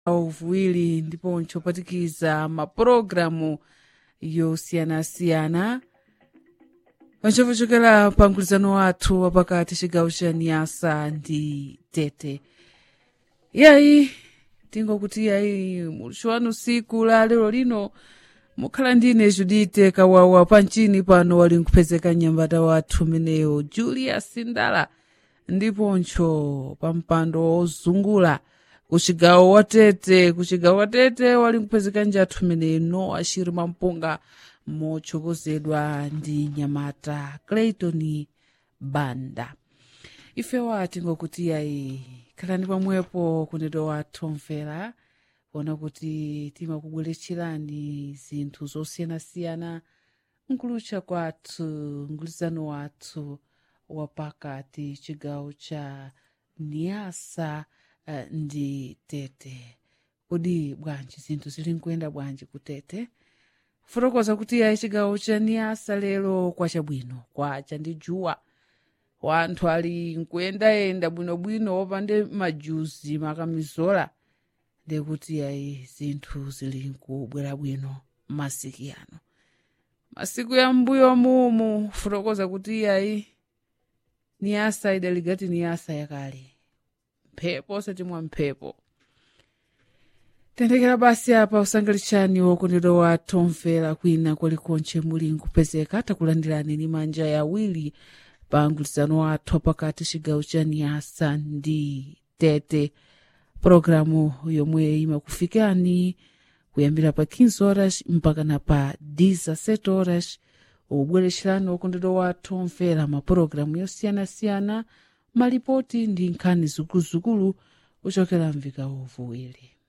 uvuwiri ndiponso kupatikiza mapulogalamu yosiyanasiyana panchopochokera pa mgwirizano wathu wapakati chigawo cha niyasa ndi tete iyayi tingokuti iyayi mulusho wanu siku la lero lino mukhala ndine judite kawawa panchini pano wali nkupezeka nyambata wathu meneyo julius ndala ndiponso pa mpando wozungula kuchigawo watete kuchigawo watete wali nkupezeka njathu meneyo no ashiri mampunga mochokozedwa ndi nyamata clayton banda ifewa tingokuti yayi khalani pamwepo kunedo wathu mvera kuona kuti timakubweretserani zinthu zosiyanasiyana nkulucha kwathu mgwirizano wathu wapakati chigawo cha niyasa uh, ndi tete kodi bwanji zinthu zili nkuyenda bwanji kutete fotokoza kuti yayi chigawo cha niyasa lero kwachabwino kwacha ndi juwa wanthu ali nkuyendayenda bwinobwino wopande majuzi makamizola ndekuti yayi zinthu zili nkubwera bwino masiku ano masiku ya mbuyo mumu fotokoza kuti yayi niyasa idaligati niyasa yakale mphepo osati mwa mphepo tendekera basi apa usangalitsani wokondedwa wathu omvera kwina kwalikonche muli nkupezeka takulandirani ni manja yawiri pa mgwirizano wathu pakati chigawo cha niyasa ndi tete pologalamu yomwe imakufikani kuyambira pa 15 horas mpaka na pa 17 horas ubweretserani wokondedwa wathu omvera mapulogalamu yosiyanasiyana malipoti ndi nkhani zikuluzikulu kuchokera mvika uvuwiri